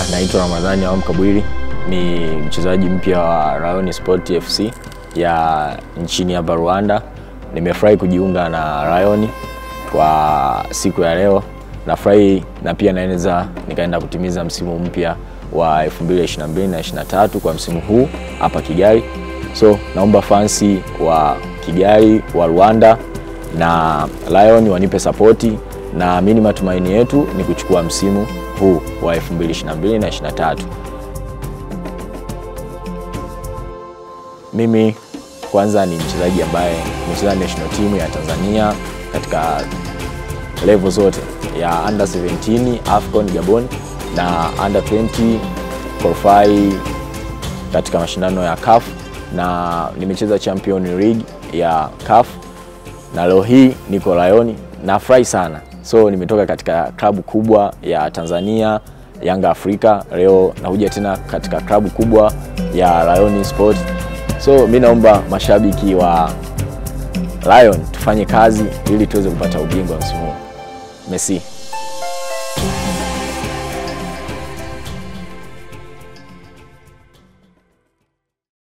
naitwa Ramadhani Awam Kabwiri, ni mchezaji mpya wa Rayon Sport FC ya nchini hapa Rwanda. Nimefurahi kujiunga na Rayon kwa siku ya leo. Nafurahi na pia naweza nikaenda kutimiza msimu mpya wa 2022 na 23 kwa msimu huu hapa Kigali. So naomba fansi wa Kigali wa Rwanda na Lion wanipe sapoti na mimi matumaini yetu ni kuchukua msimu huu wa 2022 na 23. Mimi kwanza ni mchezaji ambaye nimecheza national team ya Tanzania katika level zote ya under 17 AFCON Gabon na under 20 qualify katika mashindano ya CAF na nimecheza Champion League ya CAF na leo hii niko Lion. Nafurahi sana, so nimetoka katika klabu kubwa ya Tanzania Yanga Afrika, leo nakuja tena katika klabu kubwa ya Lion Sport. So mi naomba mashabiki wa Lion tufanye kazi ili tuweze kupata ubingwa msimu huu. Messi.